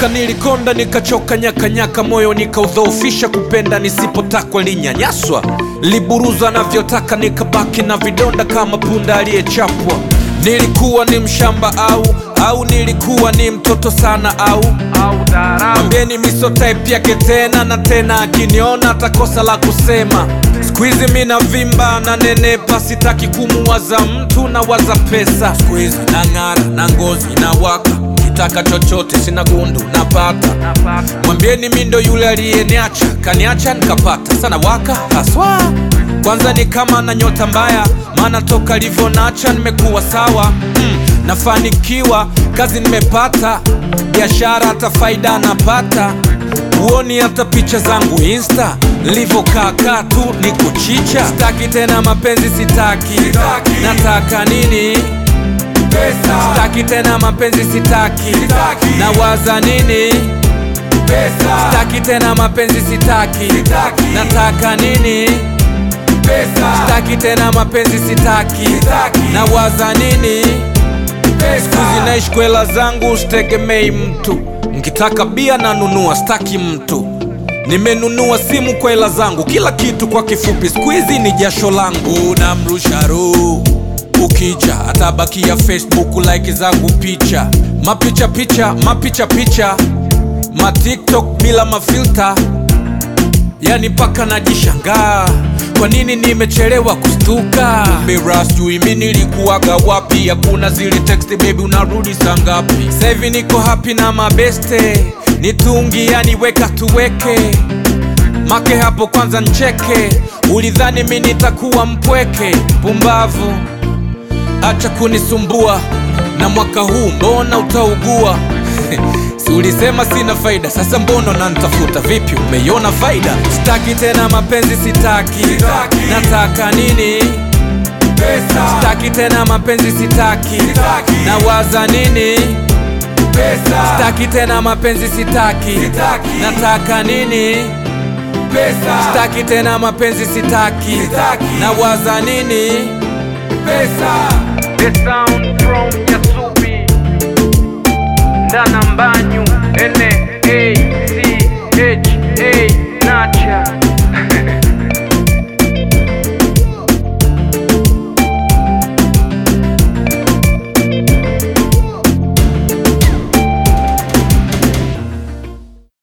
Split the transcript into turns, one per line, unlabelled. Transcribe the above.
Nilichoka, nilikonda, nikachoka, nyakanyaka, moyo nikaudhoofisha, kupenda nisipotakwa, linyanyaswa, liburuza navyotaka, nikabaki na vidonda kama punda aliyechapwa. Nilikuwa ni mshamba au au nilikuwa ni mtoto sana au mwambieni miso type yake tena na tena, akiniona atakosa la kusema. Squeeze mina vimba na nenepa, sitaki kumuwaza mtu na waza pesa. Squeeze na ng'ara na ngozi na waka, kitaka chochote sina gundu napata. Mwambieni mi ndo yule aliyeniacha, kaniacha nikapata sana waka haswa. Kwanza ni kama na nyota mbaya, maana toka livyonacha nimekuwa sawa mm, nafanikiwa kazi nimepata, biashara hata faida napata. Huoni hata picha zangu insta nilivyokaa tu ni kuchicha. Sitaki tena mapenzi, sitaki, nataka nini? Sitaki tena mapenzi, sitaki, nawaza nini? Sitaki tena mapenzi, sitaki, nataka nini? Sitaki tena mapenzi, sitaki, nawaza nini? Sikuzi naishi kwa hela zangu, sitegemei mtu. Nkitaka bia nanunua, staki mtu. Nimenunua simu kwa hela zangu, kila kitu kwa kifupi, squeezy ni jasho langu. Namrusha roho ukija, atabakia Facebook like zangu picha, mapicha picha, mapicha picha, ma TikTok bila mafilta, yani mpaka najishangaa kwa nini nimechelewa kustuka. Mira sijui mi nilikuwaga wapi, hakuna zile text baby, unarudi saa ngapi? Sasa hivi niko happy na mabeste, nitungi yani weka tuweke make hapo kwanza ncheke, ulidhani mi nitakuwa mpweke? Pumbavu, acha kunisumbua na mwaka huu mbona utaugua? Si ulisema sina faida, sasa mbona nanitafuta? Vipi, umeiona faida? Sitaki tena mapenzi, sitaki, nataka nini? Sitaki tena mapenzi, sitaki, nawaza nini? Sitaki tena mapenzi, sitaki, nataka nini? Sitaki tena mapenzi, sitaki, nawaza nini?
The sound from Yasubi Ndana Mbanyu N A